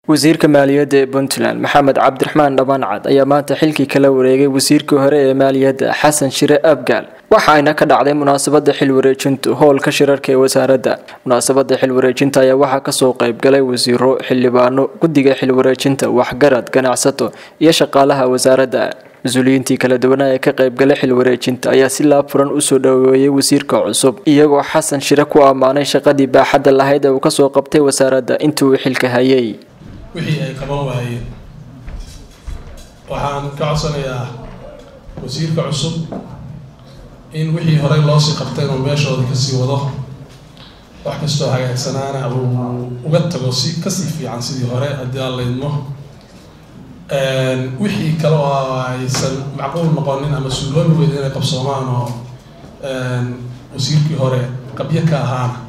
wasiirka maaliyadda ee puntland maxamed cabdiraxmaan dhamaancad ayaa maanta xilkii kala wareegay wasiirkii hore ee maaliyadda xasan shire abgaal waxa ayna ka dhacday munaasabada xil wareejintu howlka shirarka ee wasaaradda munaasabada xil wareejinta ayaa waxaa kasoo qeybgalay wasiiro xildhibaano guddiga xil wareejinta waxgarad ganacsato iyo shaqaalaha wasaaradda mas-uuliyiintii kala duwanaa ee ka qaybgalay xil wareejinta ayaa si laafuran usoo dhaweeyey wasiirka cusub iyagoo xasan shire ku ammaanay shaqadii baaxadda lahayd ee uu kasoo qabtay wasaaradda intii uu xilka hayay wixii ay qaban waayeen waxaan ka codsanayaa wasiirka cusub in wixii horey loosii qabtay inuu meeshooda kasii wado wax kastoo hagaagsanaana uu uga tago si kasii fiican sidii hore haddii aan laydmo wixii kale oo aysan macquul noqonin ama suuloomi weyd inay qabsoomaan oo wasiirkii hore qabyo ka ahaana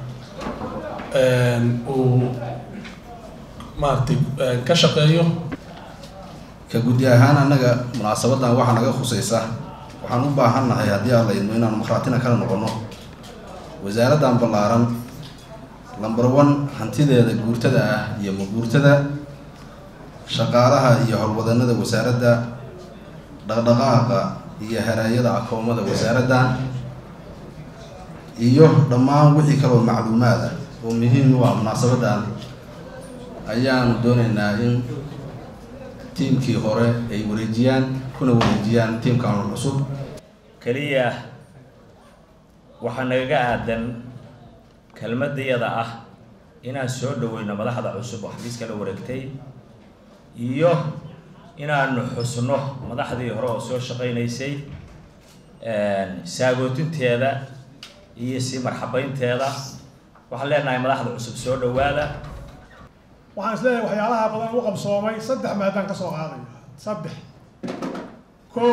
uu maaragtay ka shaqeeyo ka guddi ahaan annaga munaasabadan waxaa naga khusaysa waxaan u baahannahay haddii aan laydmo inaanu markhaatina kala noqono wasaaraddan ballaaran number one hantideeda guurtada ah iyo maguurtada shaqaalaha iyo howlwadanada wasaaradda dhaqdhaqaaqa iyo haraayada akoomada wasaaraddan iyo dhammaan wixii kaloo macluumaad ah oo muhiim u ah munaasabadan ayaanu doonaynaa in tiimkii hore ay wareejiyaan kuna wareejiyaan tiimkan cusub keliya waxaa nagaga aadan kelmadayada ah inaan soo dhaweyno madaxda cusub oo xafiiska la wareegtay iyo inaanu xusno madaxdii hore oo soo shaqaynaysay saagootinteeda iyo sii marxabeynteeda waxaan leenahay madaxda cusub soo dhawaada waxaan is leeyahay waxyaalaha badan u qabsoomay saddex maadaan ka soo qaadaya saddex kow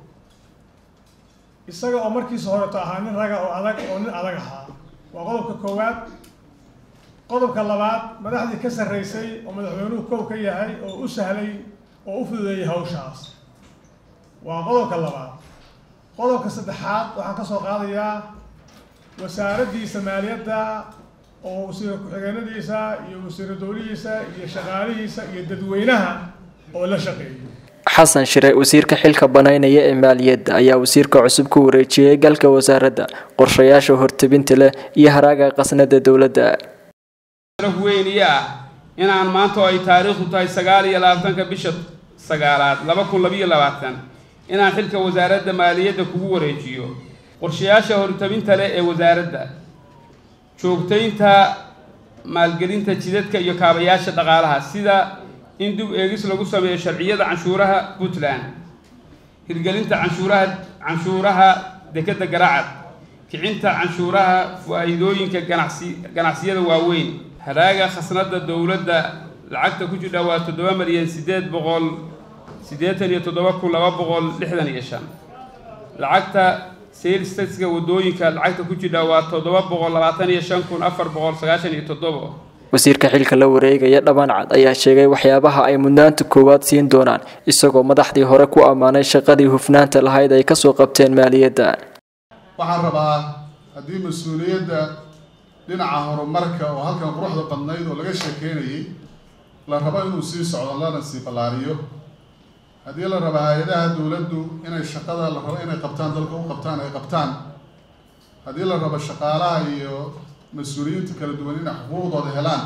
isaga oo markiisa horeto ahaa nin raga oo adag oo nin adag ahaa waa qodobka koowaad qodobka labaad madaxdii ka sarreysay oo madaxweynuhu kow ka yahay oo u sahlay oo u fududeeyay hawshaas waa qodobka labaad qodobka saddexaad waxaan ka soo qaadayaa wasaaraddiisa maaliyadda oo wasiir ku-xigeenadiisa iyo wasiira dowlihiisa iyo shaqaalihiisa iyo dadweynaha oo la shaqeeyo xasan shire wasiirka xilka banaynaya ee maaliyadda ayaa wasiirka cusub ku wareejiyey galka wasaaradda qorshayaasha hortebinta leh iyo haraaga qasnada dowladda sharaf weyniye ah inaan maanta oo ay taariikhdu tahay sagaal iyo labaatanka bisha sagaalaad laba kun labiyo labaatan inaan xilka wasaaradda maaliyadda kugu wareejiyo qorshayaasha hortabinta leh ee wasaaradda joogtaynta maalgelinta jidadka iyo kaabayaasha dhaqaalaha sida in dib eegis lagu sameeyo sharciyada canshuuraha puntland hirgelinta canshuuraha canshuuraha dekeda garaacad kicinta canshuuraha faa-iidooyinka ganacsi ganacsiyada waaweyn haraaga khasnada dowladda lacagta ku jidha waa toddoba milyan siddeed boqol siddeetan iyo toddoba kun laba boqol lixdan iyo shan lacagta sales taxka wadooyinka lacagta ku jidha waa toddoba boqol labaatan iyo shan kun afar boqol sagaashan iyo toddobo wasiirka xilka la wareegaya dhamaancad ayaa sheegay waxyaabaha ay mudnaanta koowaad siin doonaan isagoo madaxdii hore ku ammaanay shaqadii hufnaanta lahayd ay kasoo qabteen maaliyadda waxaan rabaa haddii mas-uuliyadda dhinaca horumarka oo halkan quruxda badnayd oo laga sheekeynayay la rabo inuu sii socdo lana sii ballaariyo haddii la rabo hay-adaha dowladdu inay shaqada la rabo inay qabtaan dalka u qabtaan ay qabtaan haddii la rabo shaqaalaha iyo mas-uuliyiinta kala duwan inay xuquuqdooda helaan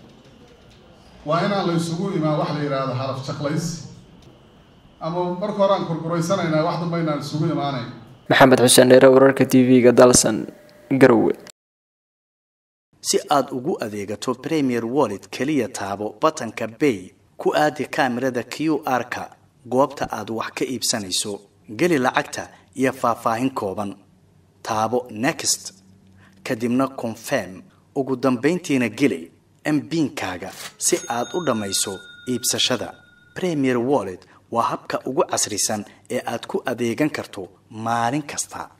waa inaan la isugu imaan wax la yidhaahdo halaf jaqlays ama marka hore aan kurguraysanaynaa wax damba inaan isugu imaanayn maxamed xuseen dheere wararka t v-ga dalsan garowe si aad ugu adeegato premier wallet keliya taabo batanka bay ku aadi kaamirada q r-ka goobta aad wax ka iibsanayso geli lacagta iyo faahfaahin kooban taabo next kadibna confirm ugu dambayntiina geli mbiinkaaga si aad u dhammayso iibsashada premier wallet waa habka ugu casrisan ee aad ku adeegan karto maalin kasta